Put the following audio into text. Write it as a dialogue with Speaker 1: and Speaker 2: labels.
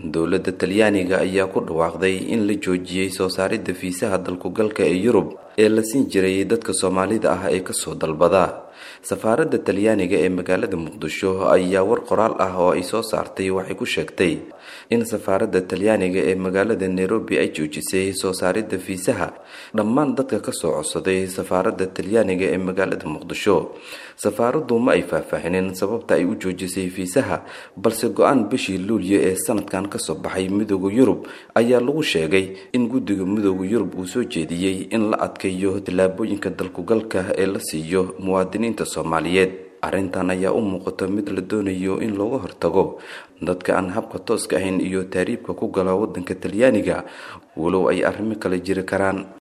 Speaker 1: dowladda talyaaniga ayaa ku dhawaaqday in la joojiyey soo saaridda fiisaha dalkugalka ee yurub ee la siin jiray dadka soomaalida ah ee kasoo dalbada safaaradda talyaaniga ee magaalada muqdisho ayaa war qoraal ah oo ay soo saartay waxay ku sheegtay in safaaradda talyaaniga ee magaalada nairobi ay joojisay soo saaridda fiisaha dhammaan dadka kasoo codsaday safaaradda talyaaniga ee magaalada muqdisho safaaraddu ma ay faahfaahinin sababta ay u joojisay fiisaha balse go-aan bishii luulyo ee sanadkan kasoo baxay midooda yurub ayaa lagu sheegay in guddiga midooda yurub uu soo jeediyey in la adkeeyo tallaabooyinka dalkugalka ee la siiyo muwaadiniinta soomaaliyeed arrintan ayaa u muuqata mid la doonayo in looga hortago dadka aan habka tooska ahayn iyo taariibka ku gala waddanka talyaaniga walow ay arrimo kale jiri karaan